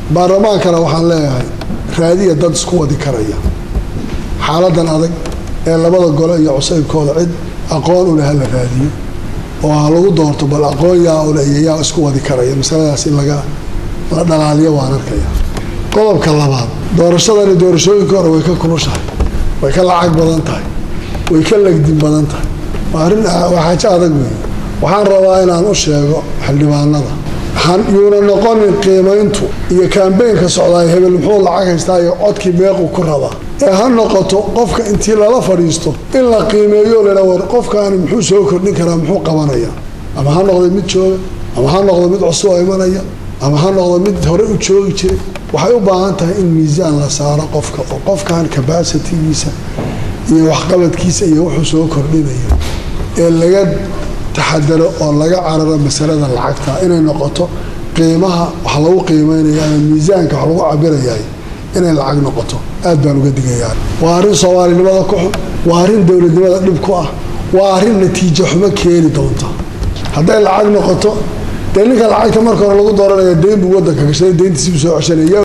baarlamaankana waxaan leeyahay raadiya dad isku wadi karaya xaaladan adag ee labada gole iyo cusaybkooda cid aqoon u leh hala raadiyo oo ha lagu doorto bal aqoon yaa ule iyo yaa isku wadi karaya masaladaas in laga la dhalaaliyo waan arkaya qodobka labaad doorashadani doorashooyinka hore way ka kulushahay way ka lacag badan tahay way ka legdin badan tahay waa arrin waa xaajo adag weeye waxaan rabaa inaan u sheego xildhibaanada yuuna noqonin qiimayntu iyo kambeynka socdaay hebel muxuu lacag haystaa iyo codkii meequ ku rabaa ee ha noqoto qofka intii lala fadhiisto in la qiimeeyo ladha war qofkaani muxuu soo kordhin karaa muxuu qabanaya ama ha noqdo mid jooga ama ha noqdo mid cusub oo imanaya ama ha noqdo mid hore u joogi jiray waxay u baahan tahay in miisaan la saaro qofka oo qofkan kabasitigiisa iyo waxqabadkiisa iyo wuxuu soo kordhinaya ee laga taxadaro oo laga cararo masalada lacagta inay noqoto qiimaha wax lagu qiimeynaya ama miisaanka wax lagu cabirayaay inay lacag noqoto aad baan uga digayaa waa arrin soomaalinimada ku xun waa arrin dowladnimada dhib ku ah waa arrin natiijo xumo keeni doonta hadday lacag noqoto dee ninka lacagta marka hore lagu dooranaya deyn buu wadanka gashaday deyntiisibuu soo ceshanaya